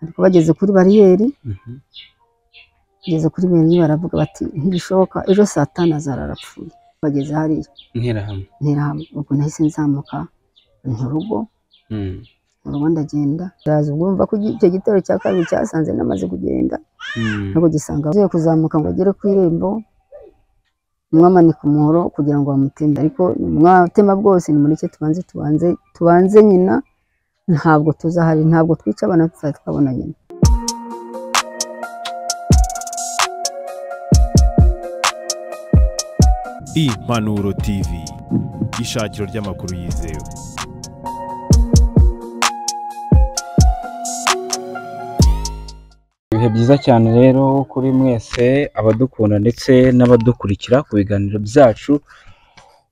ariko bageze kuri bariyeri Mhm. bageze kuri bariyeri baravuga bati ntibishoboka ejo saa tanu azara arapfuye bageze hariya Interahamwe. nterahamwe ubwo nahise nzamuka mu rugo Mm. mu rugo ndagenda ndaza ubwo mva ko icyo gitero cya kabiri cyasanze namaze kugenda Mm. ntabwo gisanga agiye kuzamuka ngo agere ku irembo mwamanika umuhoro kugira ngo bamutembe ariko mwatema bwose nimureke tubanze tubanze tubanze nyina ntabwo tuzahari ntabwo twica abana tuzahita twabona nyina Impanuro TV ishakiro ry'amakuru yizewe ibihe byiza cyane rero kuri mwese abadukunda ndetse n'abadukurikira ku biganiro byacu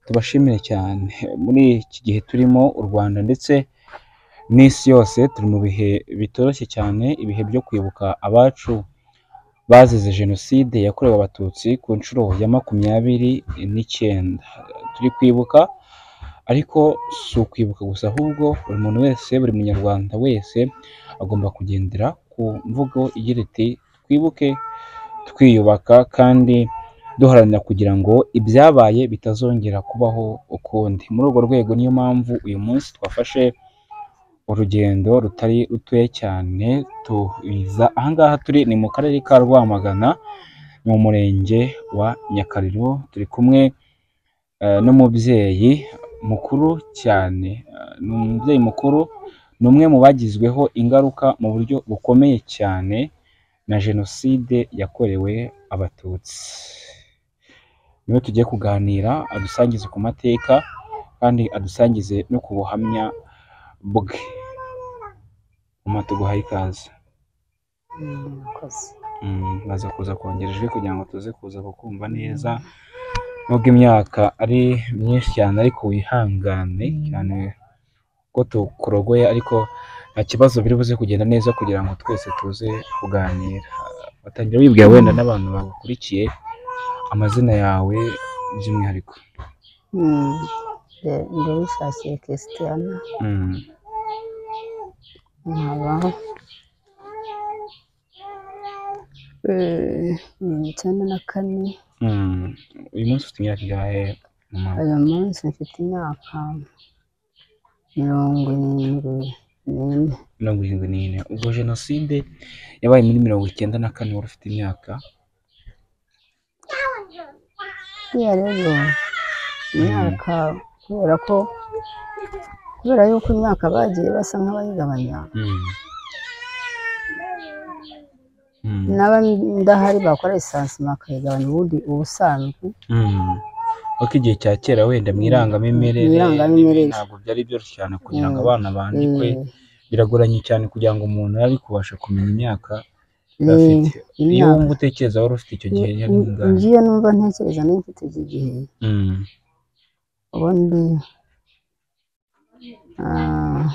tubashimire cyane muri iki gihe turimo u rwanda ndetse n'isi yose turi mu bihe bitoroshye cyane ibihe byo kwibuka abacu bazize jenoside yakorewe abatutsi ku nshuro ya makumyabiri n'icyenda turi kwibuka ariko si ukwibuka gusa ahubwo buri muntu wese buri munyarwanda wese agomba kugendera ku mvugo igira iti twibuke twiyubaka kandi duharanira kugira ngo ibyabaye bitazongera kubaho ukundi muri urwo rwego niyo mpamvu uyu munsi twafashe urugendo rutari rutoya cyane tuza ahangaha turi ni mu karere ka rwamagana ni mu murenge wa nyakariro turi kumwe eh, n'umubyeyi mukuru cyane Eh, ni umubyeyi mukuru ni umwe mu bagizweho ingaruka mu buryo bukomeye cyane na jenoside yakorewe abatutsi niwe tugiye kuganira adusangize ku mateka kandi adusangize no ku buhamya bwe mama tuguhaye ikaze mwakoze Mm, baza kuza kongerejwe kugira ngo tuze kuza kukumva neza nubwo imyaka ari myinshi cyane ariko wihangane cyane ko tukurogoye ariko nta kibazo biri buze kugenda neza kugira ngo twese tuze kuganira batangira wibwira wenda n'abantu bagukurikiye amazina yawe by'umwihariko ndabishakira kesitiyana Mm, nkabaho mirongo icyenda na kane mm. uyu munsi ufite imyaka ingahe mama uyu munsi mfite imyaka mirongo irindwi n'ine mirongo irindwi n'ine ubwo jenoside yabaye muri mirongo icyenda na kane wari ufite imyaka buriya rero imyaka kubera ko kubera yuko imyaka bagiye basa nk'abayigabanya Mm. Mm. n'aba ndahari bakora lisansi bakayigabanya ubundi ubusanzwe Mm. Kuko igihe cya kera wenda mu irangamimerere Mu irangamimerere. ibi ntabwo byari byoroshye cyane kugira ngo Mm. abana bandikwe eh, biragoranye cyane kugira ngo umuntu ari kubasha kumenya imyaka eh, afite iyo imyaka wumva utekereza wari ufite icyo gihe yari ingana ngiyo numva ntekereza niba mfite iki gihe Mm. ubundi ah,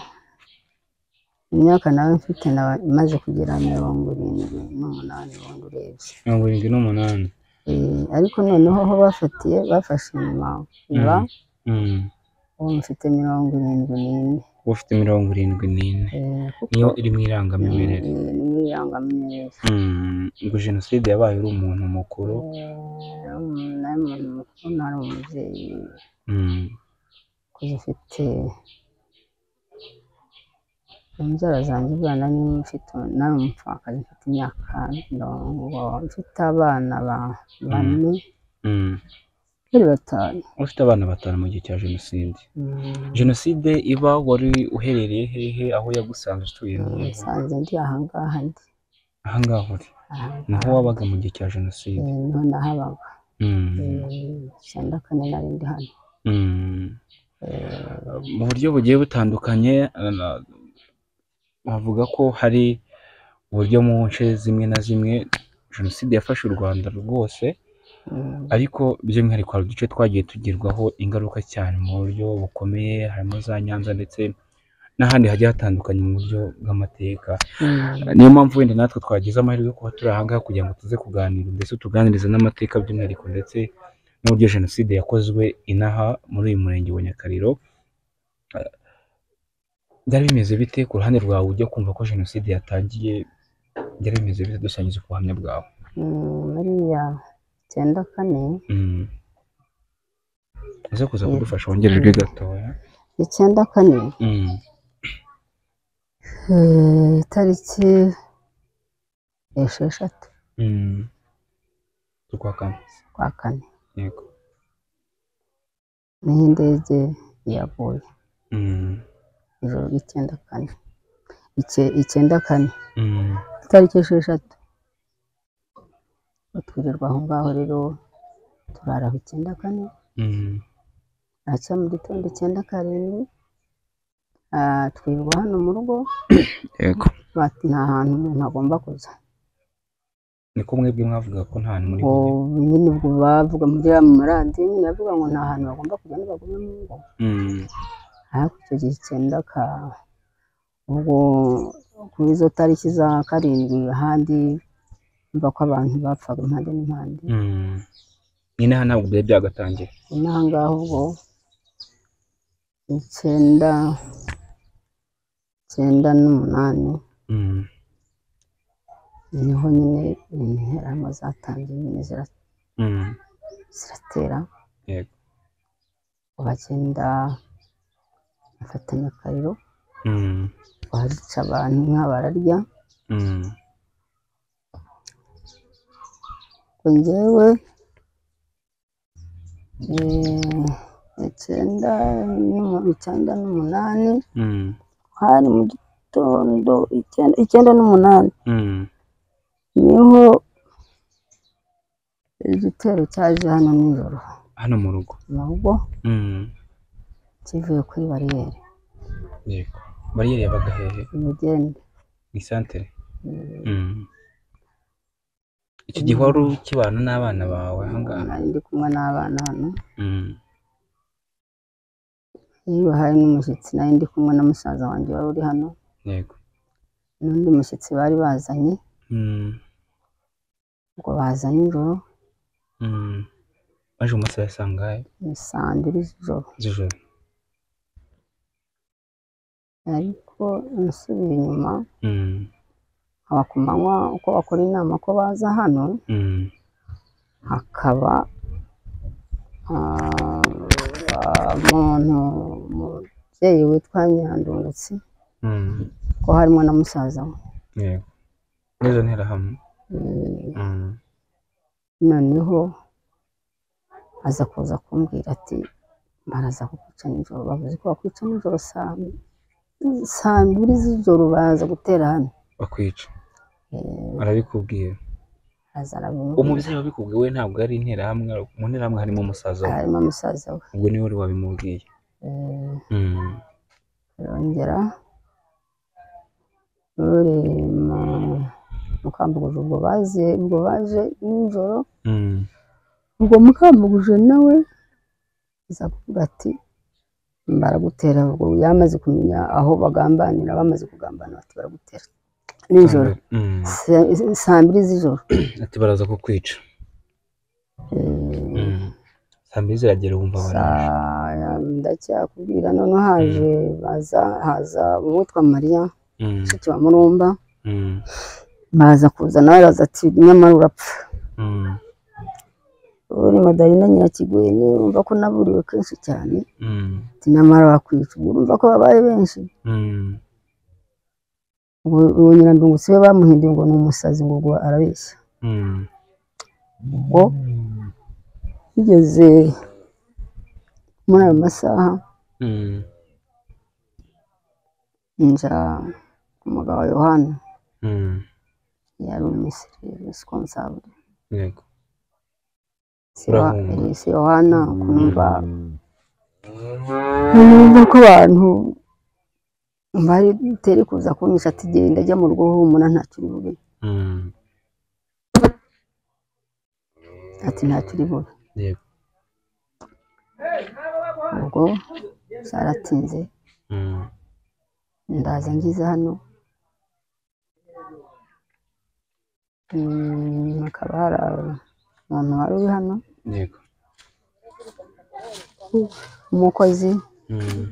imyaka nawe mfite nawe imaze kugera mirongo irindwi n'umunani ubundi urebye mirongo irindwi n'umunani Eh, ariko noneho aho bafatiye bafashe inyuma iba Mm. ubu mfite mirongo irindwi n'ine uba ufite mirongo irindwi n'ine Eh, kuko niyo iri mu irangamimerere eh, ni muri irangamimerere Mm. ubwo jenoside yabaye uri umuntu mukuru Eh, umuntu nawe umuntu mukuru nari umubyeyi Mm. kuko ufite inzara zanjye ubwana niba mfite nari umupfakazi mfite imyaka mirongo mfite abana ba- bane Mm. kuri batanu ufite abana batanu mu gihe cya jenoside Mm, jenoside iba wari uherereye hehe aho yagusanze utuye hehe? nsanze ndi ahangaha ndi aha ngaha uri ahangaha naho wabaga mu gihe cya jenoside Eh, niho nahabaga Mm. icyenda kane nari ndi hano Mm. Eh, mu buryo bugiye butandukanye eh, bavuga ko hari uburyo mu nce zimwe na zimwe jenoside yafashe u rwanda rwose mm, ariko by'umwihariko hari uduce twagiye tugirwaho ingaruka cyane mu buryo bukomeye harimo za nyanza ndetse n'ahandi hagiye hatandukanye mu buryo bw'amateka mm. niyo mpamvu wenda natwe twagize amahirwe yo kuba turi ahangaha kugira ngo tuze kuganira ndetse tuganirize n'amateka by'umwihariko ndetse n'uburyo jenoside yakozwe inaha muri uyu murenge wa nyakariro byari bimeze bite ku ruhande rwawe ujya kumva ko jenoside yatangiye byari bimeze bite dusangiza ku buhamya bwawe Mm, buriya icyenda kane Mm. uze kuza kudufasha wongererwe gatoya icyenda kane Mm. eh, itariki esheshatu Mm. z'ukwa kane kwa kane yego niho indege yaguye Mm. ijoro ry'icyenda kane Ice- icyenda kane Mm. itariki esheshatu twirirwa aho ngaho rero turara aho icyenda kane Mm. nacya mu gitondo icyenda karindwi ah, twirirwa hano mu rugo yego bati nta hantu umuntu agomba kujya niko mwebwe mwavuga ko nta hantu muri ngo kujya nyine ubwo bavuga muri ya mu maradiyo nyine bavuga ngo nta hantu bagomba kujya ntibagume mu ngo Mm. ariko icyo gihe icyenda ka ubwo kuri izo tariki za karindwi ahandi mva ko abantu bapfaga impande n'impande Mm. nyine aha ntabwo byari byagatangira inaha ngaho ubwo icyenda icyenda n'umunani Mm. niho nyine interamo zatangiye nyine zira- Mm. ziratera yego bagenda bafatanya akariro Mm. barica abantu inka bararya Mm. ngo njyewe eh, icyenda n'umu- icyenda n'umunani Mm. hari mu gitondo icyenda icyenda n'umunani Mm. niho igitero cyaje hano nijoro hano mu rugo mu rugo Mm. kivuye kuri bariyeri yego bariyeri yabaga hehe umugende ni santere Mm, Mm. icyo gihe wari ukibana n'abana bawe ahangaha nari ndi kumwe n'abana hano Mm. iyo hari n'umushyitsi nari ndi kumwe na musaza wanjye wari uri hano yego n'undi mushyitsi bari bazanye Mm. ubwo baza nijoro Mm. baje mu masaha ya saa ngahe ni saa mbiri z'ijoro z'ijoro ariko nsubiye inyuma Mm. haba ku manywa uko bakora inama ko baza hano Mm. hakaba ah, umuntu umubyeyi witwa nyirandungutsi Mm. ko harimo na musaza we yego n'izo ntera hamwe Mm, Mm. noneho aza kuza kumbwira ati baraza kukwica nijoro bavuze ko bakwica nijoro saa saa mbiri z'ijoro baza gutera hano bakwica Eh, arabikubwira araza arabimubwira umubyeyi wabikubwiye we ntabwo ari interahamwe mu nterahamwe harimo umusaza we harimo musaza we ubwo niwe wari wabimubwiye Eh, Mm. arongera uri mu- mukambuguje ubwo baje ubwo baje nijoro Mm. ubwo mukambuguje nawe aza kuvuga ati baragutera ubwo yamaze kumenya aho bagambanira bamaze kugambana bati baragutera nijoro Mm. sa- saa mbiri z'ijoro ati baraza kukwica Eh, Mm. saa mbiri ziragera wumva baraje saa- ndacyakubwira none haje baza haza uwitwa mariya Mm. mushiki wa murumba Mm. baza kuza nawe araza ati nyamara urapfa Mm. uri madalina nyirakiguye niwe wumva ko naburiwe kenshi cyane Mm. ati nyamara bakwica ubwo urumva ko babaye benshi Mm. ubwo uwo nyirandungutsi we bamuhinduye ngo ni umusazi ngo ubwo arabeshya Mm. ubwo bigeze muri ayo masaha Mm. nja ku mugabo wa yohana Mm. yari umusirikare responsable yego Si Yoha- Urahunga. eh, si yohana kumva numva ko abantu bari butere kuza kunyisha ati genda ajya mu rugo humura ntacyo uri bube Mm. ati ntacyo uri bube yego ubwo zaratinze Mm. ndaza ngize hano Mm, hakaba hari umuntu wari uri hano yego umukozi Mm.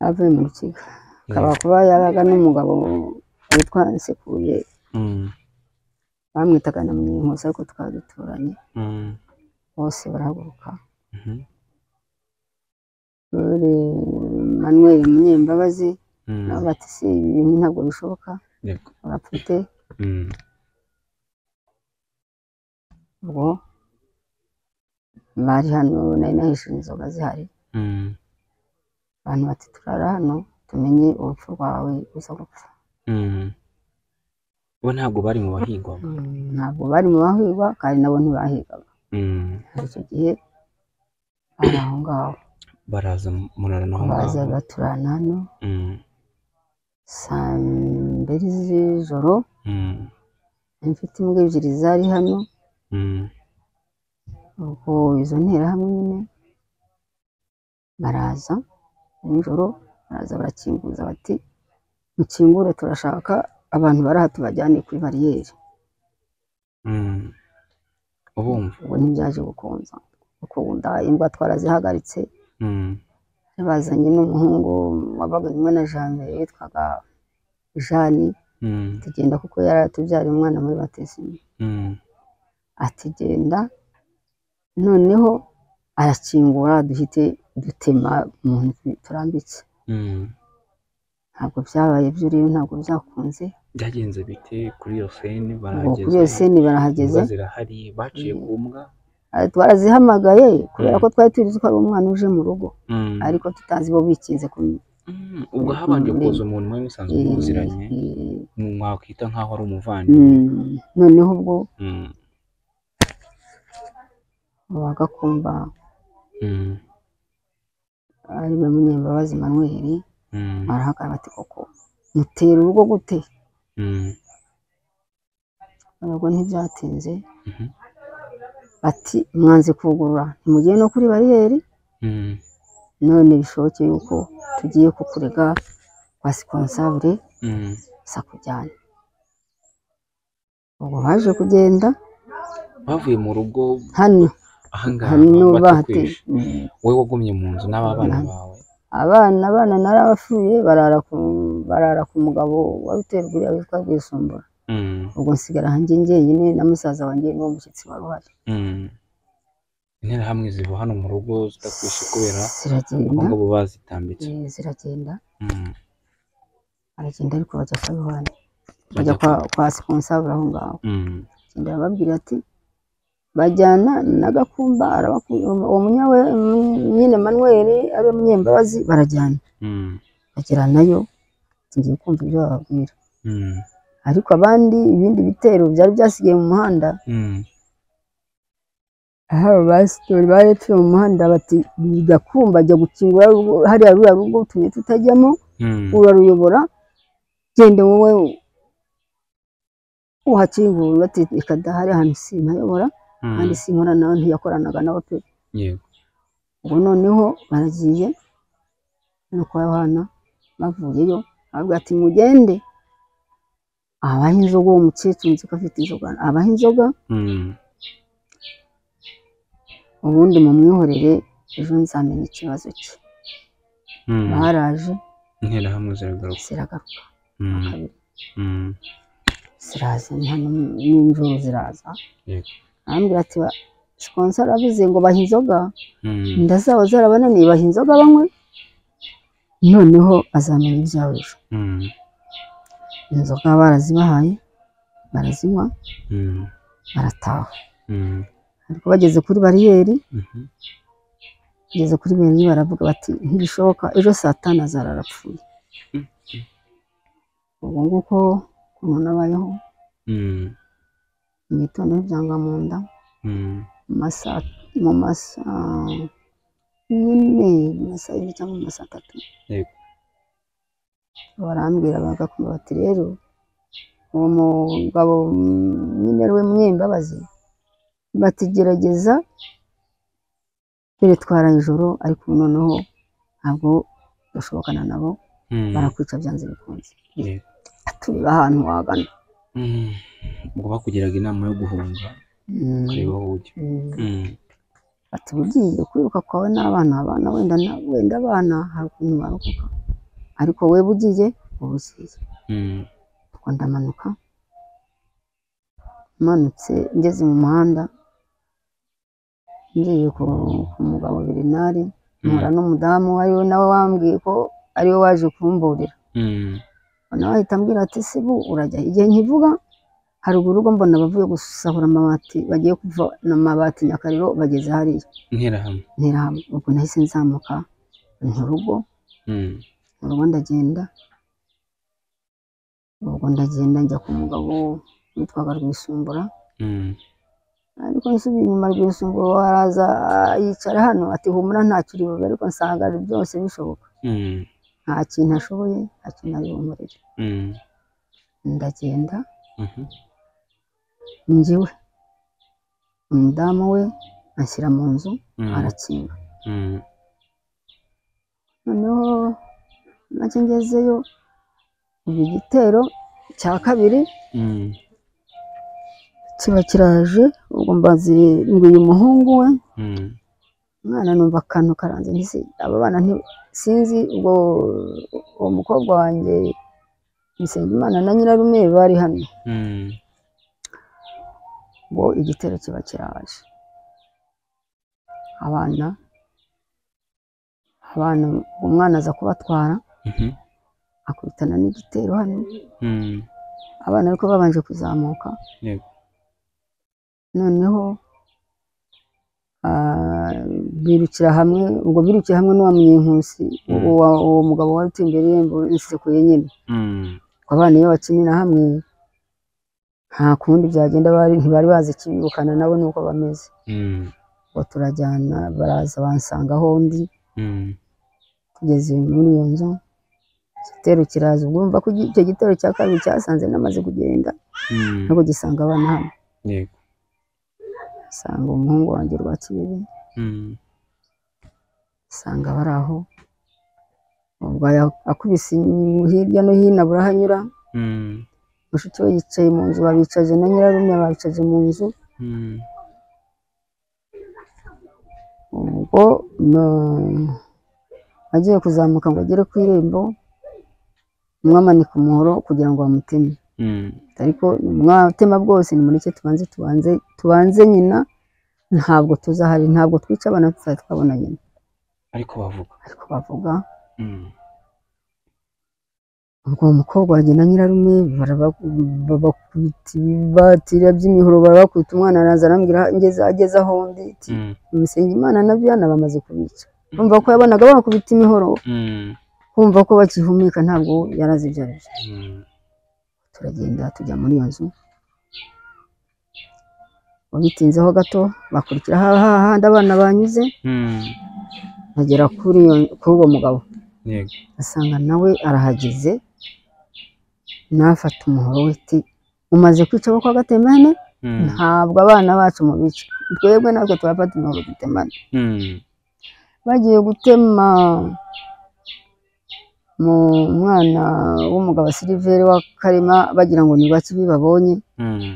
avuye mu rukiga akaba kuba yaraga n'umugabo witwa Nsekuye Mm, bamwitaga na Mwinkusi ariko twari duturanye mm, bose barahaguruka mhm, Dore Manuel Munyembabazi mm, nabo bati si ibi bintu ntabwo bishoboka yego, urapfute mm, ubwo bari hano nari nahishuye inzoga zihari mm, abantu bati turara hano tumenye urupfu rwawe uza gupfa mm. bo ntabwo bari mu bahigwaga Mm, ntabwo bari mu bahigwa kandi nabo ntibahigaga Mm, muri icyo gihe bari aho ngaho baraza murarana aho baza ngaho baturana hano Mm, saa mbiri z'ijoro mm, nari mfite imbwa ebyiri zari hano mm, ubwo izo nterahamwe nyine baraza nijoro baraza barakinguza bati mukingure turashaka abantu bari aha tubajyane kuri bariyeri mm. ubumva ubwo ntibyaje gukunza gukunda imbwa twarazihagaritse Mm, bazanye n'umuhungu wabaga kumwe na Jeanne witwaga Jeanne mm, tugenda kuko yari atubyariye umwana muri batisimu mm, ati genda noneho arakingura duhite dutema mu nzu turambitse mm. ntabwo byabaye by'uriyo ntabwo byakunze byagenze bite kuri iyo seni ubwo barahageze kuri iyo seni barahageze imbwa zirahari baciye ku mbwa Ah, twarazihamagaye kubera ko twari tuzi ko ari umwana uje mu rugo Mm. ariko tutazi bo bikinze ku Mm, ubwo habanje Mm. kuza umuntu mwari musanzwe muziranye mwakwita nk'aho ari umuvandimwe Mm, noneho ubwo Mm, bagakumva mm, ari we munyembabazi manweri mm, barahagarara bati koko mutera urugo gute mm, ntabwo ntibyatinze mhm, bati mwanze kugurura ntimugiye no kuri bariyeri mm, none bishoboke yuko tugiye kukurega kwa sikonsabure mm, gusa kujyana ubwo baje kugenda bavuye mu rugo hano ahangaha hano bahateye batakwishe wowe wagumye mu nzu n'ababana Abana. bawe abana abana nari abapfuye barara ku barara ku mugabo wari uterwa uriya witwa rwisumbura Mm, ubwo nsigara hanjye njyenyine na musaza wanjye niwo mushyitsi wari uhari mm. interahamwe ziva hano mu rugo zitakwishe kubera abo ziragenda ngabo bazitambitse eh, ziragenda Mm, aragenda ariko bajya kwa yohani bajya bajya kwa kwa sikonsabure aho ngaho Mm, agenda arababwira ati bajyana na gakumba arabakunda uwo munyawe nyine manuweli ari we munyembabazi barajyana mm, bagera nayo tugiye kumva ibyo bababwira mm, ariko abandi ibindi bitero byari byasigaye mu muhanda mm, aho abasitori bari batuye mu muhanda bati gakumba ajya gukingura rugo- hariya ruriya rugo utumye tutajyamo mm, uraruyobora genda wowe uhakingura ati reka dahari ahantu simpayobora mm. kandi sinkora nawe ntiyakoranaga nabo pe yego ubu noneho baragiye no kwa Yohana bavuyeyo aravuga ati mugende abaha inzoga uwo mukecuru nzi ko afite inzoga abaha inzoga Mm, ubundi mumwihorere ejo nzamenya ikibazo cye mm. baraje interahamwe ziragaruka ziragaruka Mm, kabiri mm. ziraza ni hano n'imvura ziraza Yego. arambwira ati sikonsara avuze ngo baha inzoga Mm, inda zabo zarabananiye baha inzoga banywe noneho azamenya ibyawe ejo mm, inzoga barazibahaye barazinywa mm, barataha mm, ariko bageze kuri bariyeri mhm, bageze kuri bariyeri baravuga bati ntibishoboka ejo saa tanu azara arapfuye Mm. ubwo nguko umuntu abayeho mm, mu gitondo n'ibyanga mu nda mm, mu masaa mu masaa nyine mu masaa yine cyangwa mu masaa atatu Yego. barambwira bagakumva bati rero uwo mugabo nyine ari we mwembabazi batigerageza dore twara ijoro ariko ubu noneho ntabwo bashobokana nabo mm, barakwica byanze bikunze Yego. tureba ahantu wagana mm. ubwo bakugiraga inama yo guhunga Mm, ukareba aho ujya mm. Mm, ati ugiye kwiruka kwawe n'abana abana wenda na- wenda abana hari ukuntu barokoka ariko weba ugiye uba ugiye Mm. ubwo ndamanuka manutse ngeze mu muhanda ngiye ku ku mugabo Bernard mpura n'umudamu ariwe nawe wambwiye ko ariwe waje kumburira Mm. nawe ahita ambwira ati sibu urajya igihe nkivuga haruguru ubwo mbona abavuye gusahura amabati bagiye kuva amabati nyakariro bageze hariya ntera hamwe ntirahamwe ubwo nahise nzamuka mu rugo Mm. mu rugo ndagenda ubwo ndagenda njya ku mugabo witwaga rwisumbura Mm. ariko nsubiye inyuma rwisumbura araza ah, yicara hano ati humura ntacyo uri bube ariko nsanga byose bishoboka Mm. nta kintu ashoboye nta kintu ari bumurire Mm. ndagenda Mhm. njyiwe umudamu we anshyira mu nzu Mm. arakinga Mm. noneho nacyo ngezeyo ubu igitero cya kabiri Mm. kiba kiraje ubwo mbazi ngo uyu muhungu we Mm. umwana numva akantu karanze ntisi aba bana nti- sinzi ubwo uwo mukobwa wanjye Bisengimana na nyirarume bari hano Mm. ngo igitero kiba kiraje abana abana umwana aza kubatwara Mhm. akubitana n'igitero hano Mm. abana ariko babanje kuzamuka Yego. noneho ah, birukira hamwe ubwo birukira hamwe n'uwa mwinkusi Mm. uwo uwo mugabo wari utuye imbere y'irembo insekuye nyine Mm. Ngo abana iyo bakinira hamwe nta kundi byagenda bari ntibari bazi ikibirukana nabo nuko bameze Mm. ngo turajyana baraza bansanga aho ndi Mm. tugeze muri iyo nzu igitero kiraza ubwo urumva ko igi- icyo gitero cya kabiri cyasanze namaze kugenda Mm. nubwo gisanga abana hano Yego. nsanga umuhungu wanjye rwa kibiri Mm. usanga bari aho ubwo aya- akubise inyuma- hirya no hino abura aho anyura Mm. mushiki we yicaye mu nzu babicaje na nyirarume babicaje mu nzu Mm. ubwo mm, agiye kuzamuka ngo agere ku irembo mwamanika umuhoro kugira ngo bamuteme Mm. ariko mwatema bwose nimureke tubanze tubanze tubanze nyina ntabwo tuzahari ntabwo twica abana tuzahita twabona nyina ariko bavuga ariko bavuga Mm. ubwo uwo mukobwa wanjye na nyirarume baraba- babakubita ibibatira by'imihoro barabakubita umwana araza arambwira ngeze ageze aho ndi iti Mm. umusenga imana na byana bamaze kubica kumva ko yabonaga bakubita imihoro Mm. kumva ko bakihumeka ntabwo yari azi ibyo ari byo Mm. turagenda tujya muri iyo nzu Ngo bitinzeho gato bakurikira ha- ha- hahandi abana banyuze Mm. bagera kuri iyo- kuri uwo mugabo Yego. asanga nawe arahageze nafata umuhoro w'iti umaze kwica abo kwa gatemane Mm. ntabwo abana bacu mu bice twebwe natwe turafata umuhoro dutemane Mm. bagiye gutema mu mwana w'umugabo siliveri wa karema bagira ngo ni baki babonye Mm.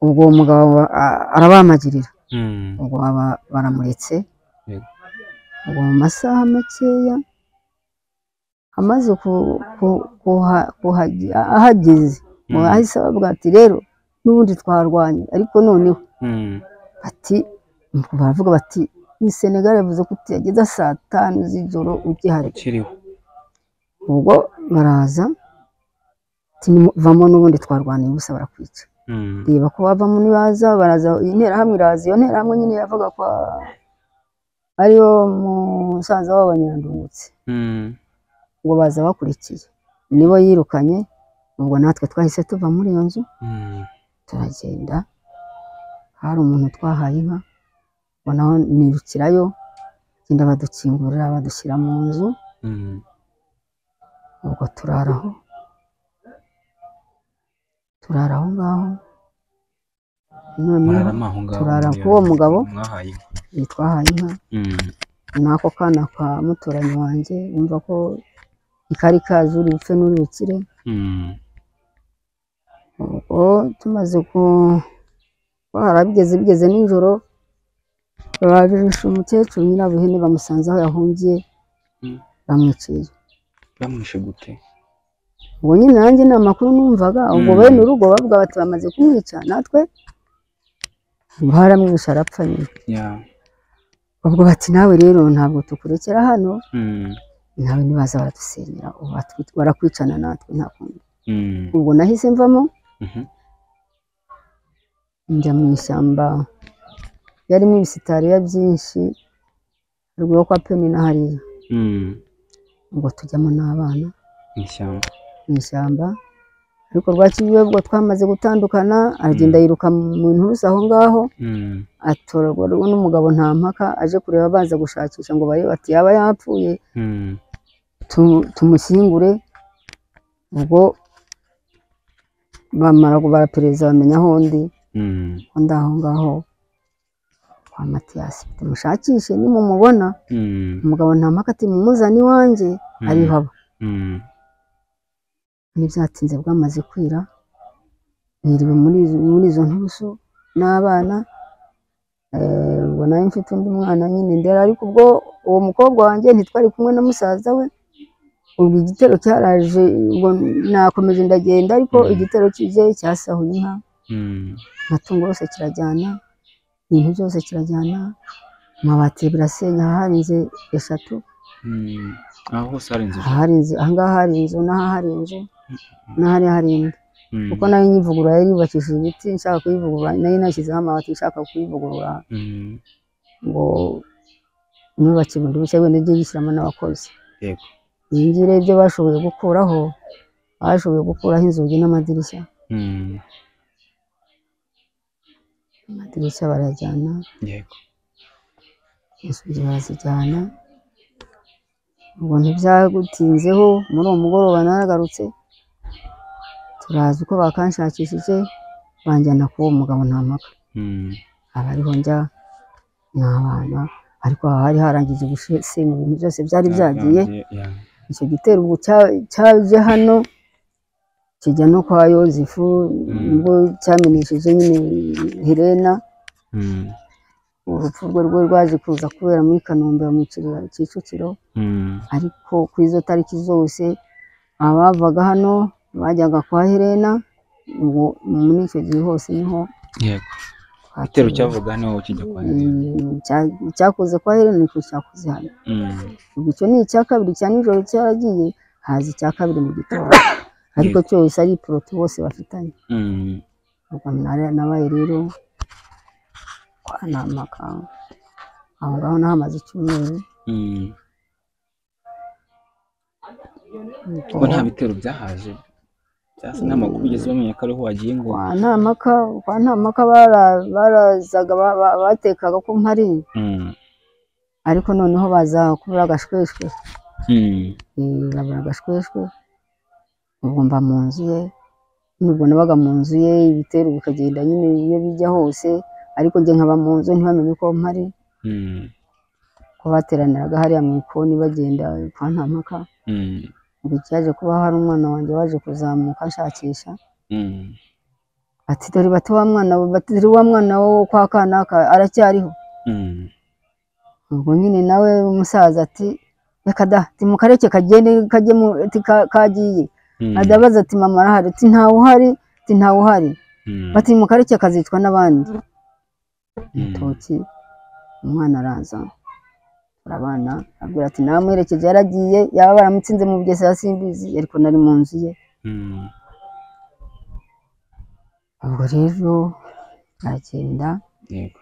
ubwo uwo mugabo a- arabamagirira Mm. ubwo baba baramuretse Yego. ubwo mu masaha makeya amaze ku- ku- kuha- kuhagi- ahageze Mm. ngo ahise abavuga ati rero n'ubundi twarwanye ariko noneho Mm. bati nuko baravuga bati ni senegal yavuze ko utageza saa tanu z'ijoro ugihari Kiriho. ubwo baraza ati, "Nimu- vamo n'ubundi twarwaniye ubusa barakwica Mm. reba ko bavamo nibaza baraza iyi nterahamwe iraza iyo nterahamwe nyine yavuga ko ariyo musaza w'abanyandungutse Mm. ngo baza bakurikiye nibo yirukanye ubwo natwe twahise tuva muri iyo nzu Mm. turagenda hari umuntu twahaye inka ngo naho nirukirayo genda badukingurira badushyira mu nzu Mm. ubwo turaraho turara aho ngaho noneho Murara maho ngaho. turara k'uwo mugabo. Mwahaye. iyi twahaye inka Mm. n'ako kana ka muturanyi wanjye wumva ko ikari kazi uri bupfe n'uri bukire Mm. ubwo tumaze ku bahara bigeze bigeze nijoro barishe umukecuru nyirabuhene bamusanze aho yahungiye Mm. bamwiciye bamwishe gute ubwo nyine nanjye ni amakuru numvaga ubwo Mm. bene urugo bavuga bati bamaze kumwica natwe baramwishe arapfa nyine ya ubwo bati nawe rero ntabwo tukurekera hano Mm, nawe ntibaza baradusenyera ubu batwi- barakwicana natwe nta kundi mm, ubwo nahise mvamo mhm, njya mu ishyamba yarimo ibisitariya byinshi haruguru yo kwa peni na hariya mm, ubwo tujyamo n'abana ishyamba mu ishyamba ariko rwa kibibe ubwo twamaze gutandukana aragenda yiruka mu nturusu aho ngaho Mm, atorwa n'umugabo nta mpaka aje kureba baza gushakisha ngo barebe ati yaba yapfuye mm, tu- tumushyingure ubwo bamara kubara perezida bamenya aho ndi mm, ko ndi aho ngaho kwa matiyasi tumushakishe nimumubona mm, umugabo nta mpaka ati mumuzane iwanjye ariho aba mm, n'ibyatinze bwamaze kwira niriwe muri izo- muri izo nturusu n'abana eh, ubwo nawe mfite undi mwana nyine ndera ariko ubwo uwo mukobwa wanjye ntitwari kumwe na musaza we ubwo igitero cyaraje ubwo nakomeje ndagenda ariko Mm. igitero kije cyasahuye inka mm, amatungo yose kirajyana ibintu byose kirajyana amabati birasenya ahari inzu eshatu mm. aho hose hari inzu ahari inzu ahangaha hari inzu n'aha hari inzu n'ahariya hari indi Mm, kuko nayo nyivugurura yari yubakishije ibiti nshaka kuyivugurura nayo nashyizeho amabati nshaka kuyivugurura mm, ngo nubake bundi bushya wenda ijye yishyiramo n'abakozi yego iyi ngiyi rero ibyo bashoboye gukuraho bashoboye gukuraho inzugi n'amadirishya Mm, amadirishya barayajyana yego inzugi barazijyana ubwo ntibyagutinzeho muri uwo mugoroba naragarutse turazi uko bakanshakishije banjyana k'uwo mugabo nta mpaka Mm, aba ariho njya ni abana ariko aha hari harangije gusenya ibintu byose byari byagiye ya- ya. icyo gitero ubwo cya- cyaje hano kijya no kwa yozefu ubwo cyamenesheje nyine helena Mm, urupfu rwe rwe rwaje kuza kubera muri kanombe bamucirira kicukiro mm, ariko ku izo tariki zose abavaga hano bajyaga kwa helena ubwo muri icyo gihe hose niho yego igitero twateye. cyavuga niho kijya kwa Yeremiya. Mm, cya- icyakoze kwa helena nicyo cyakoze hano Mm, ubwo icyo ni icya kabiri cya nijoro cyaragiye haza icya kabiri mu gitondo ariko cyose ari iporoti bose bafitanye mm, ubwo nare- nabaye rero kwa namaka aho ngaho nahamaze icyumweru mm. Ubwo ubwo nta bitero byahaje byasa n'amakuru ugeze bamenya ko ariho wagiye ngo kwa namaka kwa namaka bara- barazaga ba- ba- batekaga ko mpari Mm, ariko noneho baza kubura agashweshwe mm, Eh, babura agashweshwe ubwo mba mu nzu ye nubwo nabaga mu nzu ye ibitero bikagenda nyine iyo bijya hose ariko njye nkaba mu nzu ntibamenye ko mpari mm, ko bateraniraga hariya mu ikoni bagenda kwa ntampaka mm, ubwo cyaje kuba hari umwana wanjye waje kuzamuka ashakisha mm, ati dore bati wa mwana we bati dore wa mwana wo kwa kanaka aracyariho mm, ubwo nyine nawe umusaza ati reka da timukareke kagende kajyemo ati ka- kagiye mm, adabaza ati mama arahari ati ntawe uhari ati ntawe uhari mm, bati mu kareke akazicwa n'abandi Mm. urutoki umwana araza arabana abwira ati namwerekeje yaragiye yaba baramutsinze mu bugesera simbizi ariko nari mu nzu ye mm, ubwo rero aragenda yego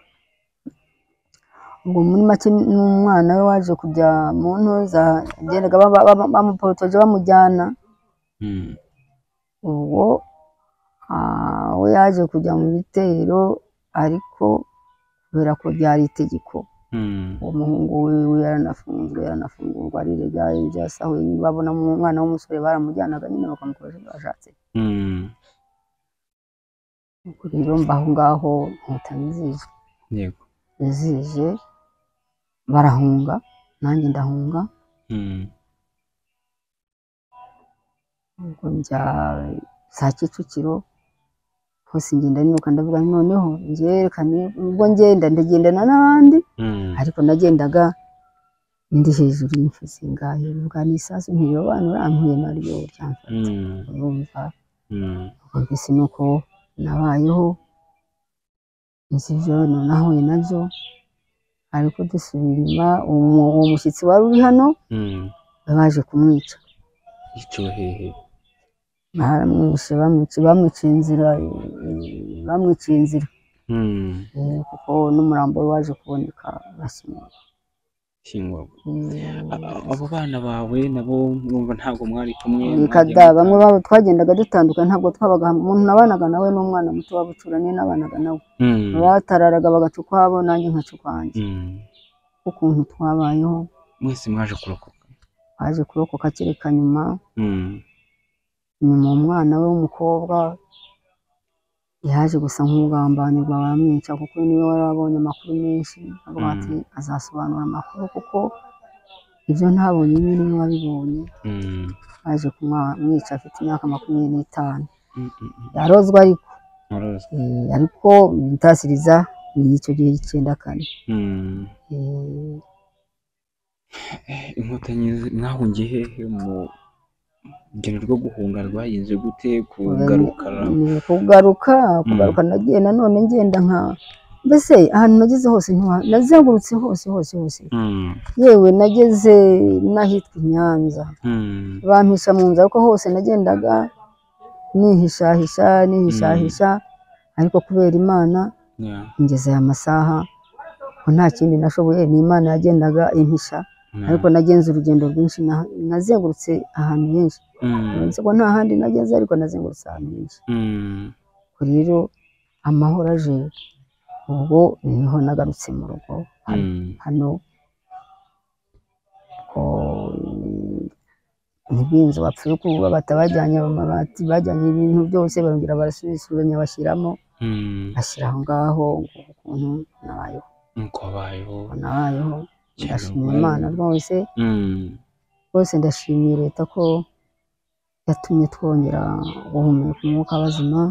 ubwo muri make n'umwana we waje kujya mu ntuza agendaga baba- baba- bamuporotoje bamujyana mm, ubwo ah, we yaje kujya mu bitero ariko kubera ko byari itegeko mm, uwo muhungu wiwe yaranafunzwe yaranafungurwa arirega ibyasahuye babona umwana w'umusore baramujyanaga nyine bakamukoresha ibyo bashatse mm, ubwo rero mba aho ngaho nkuta nizije yego nizije barahunga nanjye ndahunga mm, ubwo njya za kicukiro hose ngenda nibuka ndavuga nti noneho njyerekane ubwo ngenda ndagendana n'abandi mm, ariko nagendaga ndi hejuru y'imifuzi ngayo bivuga n'isasu ntirobanura ampuye naryo ryamfata urumva mbese ni uko nabayeho nzivyo nahuye nabyo ariko dusubira inyuma uwo uwo mushyitsi wari uri hano baje kumwica yiciwe hehe baramwishe bamwica bamwiciye inzira eh, bamwiciye inzira Hmm, eh, kuko n'umurambo we waje kuboneka basumira kingurwa A- abo bana bawe nabo murumva ntabwo mwari kumwe kada bamwe babo twagendaga dutandukana ntabwo twabaga hamwe. umuntu nabanaga nawe n'umwana muto w'abucurane nabanaga nawe batararaga bagaca ukwabo nanjye nkaca ukwanjye ukuntu twabayeho mwese mwaje kurokoka baje kurokoka kereka nyuma Hmm, nyuma umwana we w'umukobwa yaje gusa nk'ugambanirwa baramwica kuko niwe wari wabonye amakuru menshi avuga Mm. ati azasobanura amakuru kuko ibyo ntabonye nyine niwe wabibonye hmm, baje kumwica afite imyaka makumyabiri n'itanu mm, mm, mm. yarozwe ariko Murazi. Eh, ariko intasiriza ni icyo gihe cy'icyenda kane Hmm. Eh, inkotanyi zi- mwahungiye hehe mu rugendo rwo guhunga rwagenze gute kugaruka ni kugaruka kugaruka nagiye nanone ngenda nka mbese ahantu nageze hose ntiwa- nazengurutse hose hose hose Hmm, yewe nageze n'ahitwa i nyanza hmm, bampisha mu nzu ariko hose nagendaga nihishahisha nihishahisha ariko kubera imana yeah, ngezeyo amasaha ko nta kindi nashoboye ni imana yagendaga impisha yeah. ariko nagenze urugendo rwinshi na- nazengurutse ahantu henshi Hmm, uretse ko nta handi nageze ariko nazengurutse ahantu henshi hmm, ubwo rero amahoro aje ubwo niho nagarutse mu rugo hano, hmm. hano ko ntibinzu bapfuye kububata bajyanye amabati bajyanye ibintu byose barongera barasubisubiranya bashyiramo Hmm, bashyira aho ngaho ukuntu nabayeho nuko habayeho nabayeho ndashima cyane. imana rwose Hmm, rwose ndashimiye leta ko yatumye twongera guhumeka umwuka w'abazima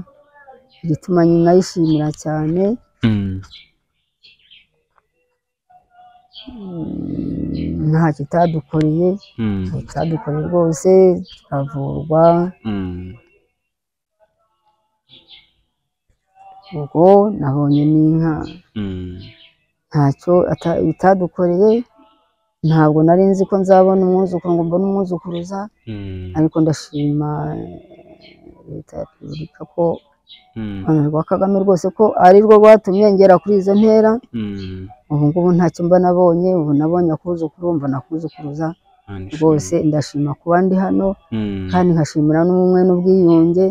igituma nayishimira cyane hmm, Mm, nta kitadukoreye hmm, nta kitadukoreye rwose turavurwa hmm. ubwo nabonye n'inka Mm, ntacyo ata- bitadukoreye ntabwo nari nzi ko nzabona umwuzukuru ngo mbone umwuzukuruza mm, ariko ndashima eh, leta ya repubulika ko mm, urwanda rwa kagame rwose ko ari rwo rwatumye ngera kuri izo ntera mm. ubu ngubu ntacyo mba nabonye ubu nabonye akuzukuru mbona akuzukuruza Nandi rwose ndashima kuba ndi hano shimwe. Mm, kandi nkashimira n'ubumwe n'ubwiyunge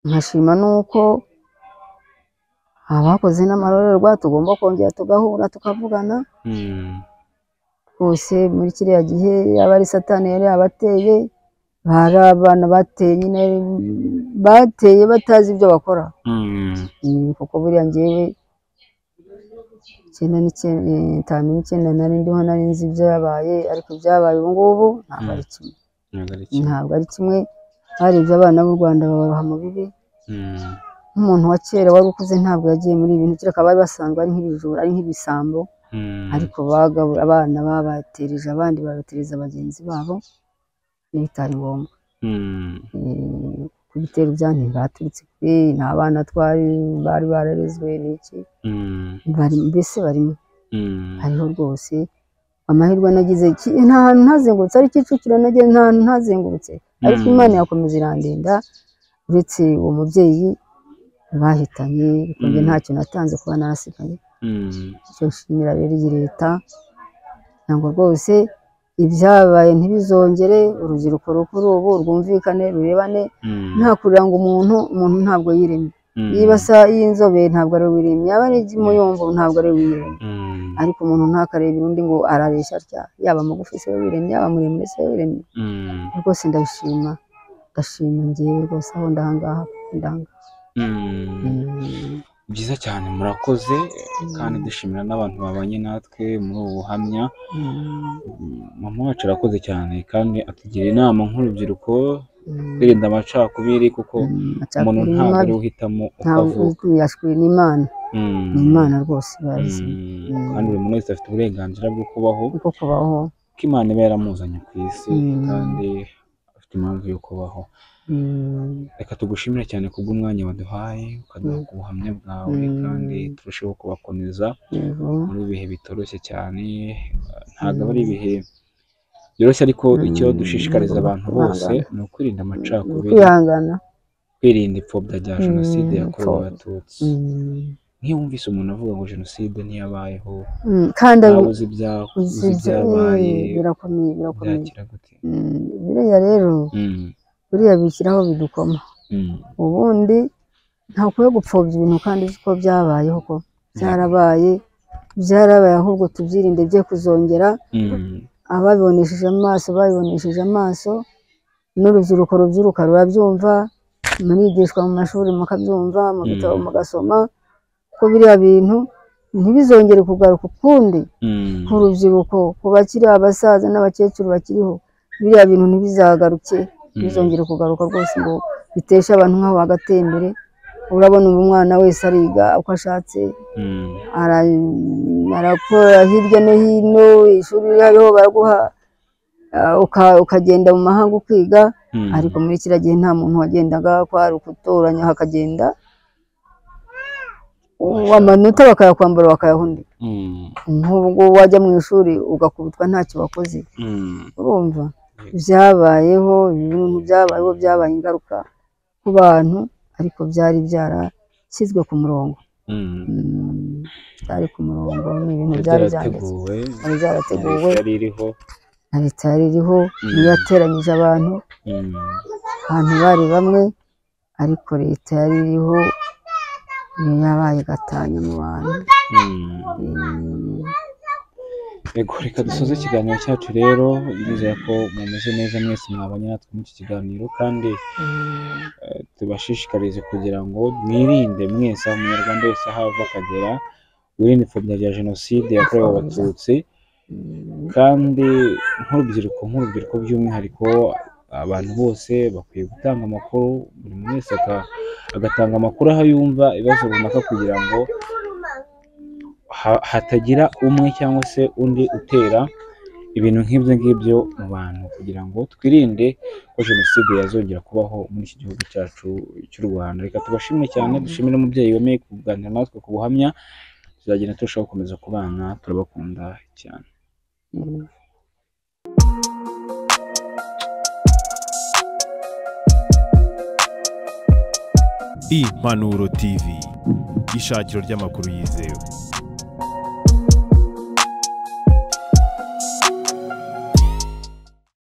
nkashima n'uko abakoze n'amarorerwa tugomba kongera tugahura tukavugana mm, rwose muri kiriya gihe yaba ari satani yari yabateye bari abana bateye nyine bateye batazi ibyo bakora mm, Mm, kuko buriya ngewe icyenda n'icyenda itanu n'icyenda nari ndiho nari nzi ibyabaye ariko ibyabaye ubu ngubu ntabwo ari kimwe ntabwo ari kimwe. ntabwo ari kimwe hari ibyo abana b'u Rwanda babaroha mu bibi Mm, nk'umuntu wa kera wari ukuze ntabwo yagiye muri ibi bintu kereka bari basanzwe ari nk'ibijura ari nk'ibisambo mm, ariko bagabura abana babatereje abandi babatereza bagenzi babo n'ibitari ngombwa mm, Eh, ku bitero bya ntibaturitse kuri nta bana twari bari bararezwe n'iki mm, bari mbese barimo mm, hariho rwose amahirwe nagize ki- nta hantu ntazengurutse ari Kicukiro nagiye nta hantu ntazengurutse ariko Mm. imana yakomeza irandinda uretse uwo mubyeyi bahitanye ariko njye Mm. ntacyo natanze kuba narasigaye mm, icyo nshimira rero iyi leta ntabwo rwose ibyabaye ntibizongere urubyiruko rukuru ubu rwumvikane rurebane mm, nta kurira ngo umuntu umuntu ntabwo yiremye mm, niba asa y'inzobe ntabwo ari we wiremye yaba ari igimuyumvo ntabwo ari we wiremye mm, ariko umuntu ntakareba undi ngo arareshya atya yaba mugufi se wiremye yaba muremure se wiremye mm, rwose ndabishima ndashima ngewe rwose aho ndahangaha ndanga mm. byiza cyane murakoze kandi dushimira n'abantu babanye natwe muri ubu buhamya Mm, mama wacu arakoze cyane kandi atugira inama nk'urubyiruko kwirinda amacakubiri kuko umuntu ntabwo ari we uhitamo uko avuka yashwe n'imana ni imana rwose bazi Mm. kandi buri muntu wese afite uburenganzira bwo kubaho bwo kubaho ko imana iba yaramuzanye ku isi Mm. kandi afite impamvu yo kubaho Mm. reka tugushimire cyane kubw'umwanya waduhaye ukaduha ku buhamya bwawe Mm. kandi turusheho kubakomeza yego muri ibi bihe bitoroshye cyane ntabwo aba ari ibihe byoroshye ariko icyo dushishikariza abantu bose ni ukwirinda amacakubiri kwihangana kwirinda ipfobya rya Mm, jenoside yakorewe ipfobya. abatutsi Mm. nk'iyo wumvise umuntu avuga ngo jenoside ntiyabayeho Mm, kandi nawe uzi ibya- uzi uzi- ibyabaye eh, birakomeye birakomeye byakira gute Mm, biriya rero Mm, buriya bishyiraho bidukoma mm, ubundi ntakwiye gupfobya ibintu kandi uzi ko byabayeho ko byarabaye byarabaye ahubwo tubyirinde bye kuzongera mm, ababibonesheje amaso babibonesheje amaso n'urubyiruko rubyiruka rurabyumva murigishwa mu mashuri mukabyumva mu bitabo Mm. mugasoma ko biriya bintu ntibizongere kugaruka ukundi mm, ku rubyiruko ku bakiri abasaza n'abakecuru bakiriho biriya bintu ntibizagaruke ntibizongere kugaruka rwose ngo biteshe abantu nk'aho bagatembere urabona ubu umwana wese ariga uko ashatse mm, ara- arakora hirya no hino ishuri iyo hariho baraguha ah, uka- ukagenda mu mahanga ukiga mm. ariko muri kiriya gihe nta muntu wagendaga kwari ukutoranya hakagenda amanota bakayakwambara bakayahundika Mm, nk'ubwo wajya mu ishuri ugakubitwa ntacyo wakoze mm, urumva byabayeho ibintu byabayeho byabaye ingaruka ku bantu ariko byari byarashyizwe ku murongo mm. Mm, byari ku murongo ni ibintu byari byanditse byarateguwe byari byarateguwe yari iriho na leta yari iriho Mm. niyo yateranyije abantu Mm, abantu bari bamwe ariko leta yari iriho niyo yabaye igatanya mu bantu mm. Mm, Yego reka dusoze ikiganiro cyacu rero nizera ko mumeze neza mwese mwabanye natwe muri iki kiganiro kandi mm, eh, tubashishikarize kugira ngo mwirinde mwese aho umunyarwanda wese aho ava akagera wirinde ipfobya rya jenoside yakorewe abatutsi mm, kandi nk'urubyiruko nk'urubyiruko by'umwihariko abantu bose bakwiye gutanga amakuru buri muntu wese aka- agatanga amakuru aho yumva ibibazo runaka kugira ngo ha- hatagira umwe cyangwa se undi utera ibintu nk'ibyo ngibyo mu bantu kugira ngo twirinde ko jenoside yazongera kubaho muri iki gihugu cyacu cy'u Rwanda reka tubashimire cyane dushimire umubyeyi wemeye kuganira natwe ku buhamya tuzagenda turushaho gukomeza kubana turabakunda cyane mm. Impanuro TV. Ishakiro ry'amakuru yizewe.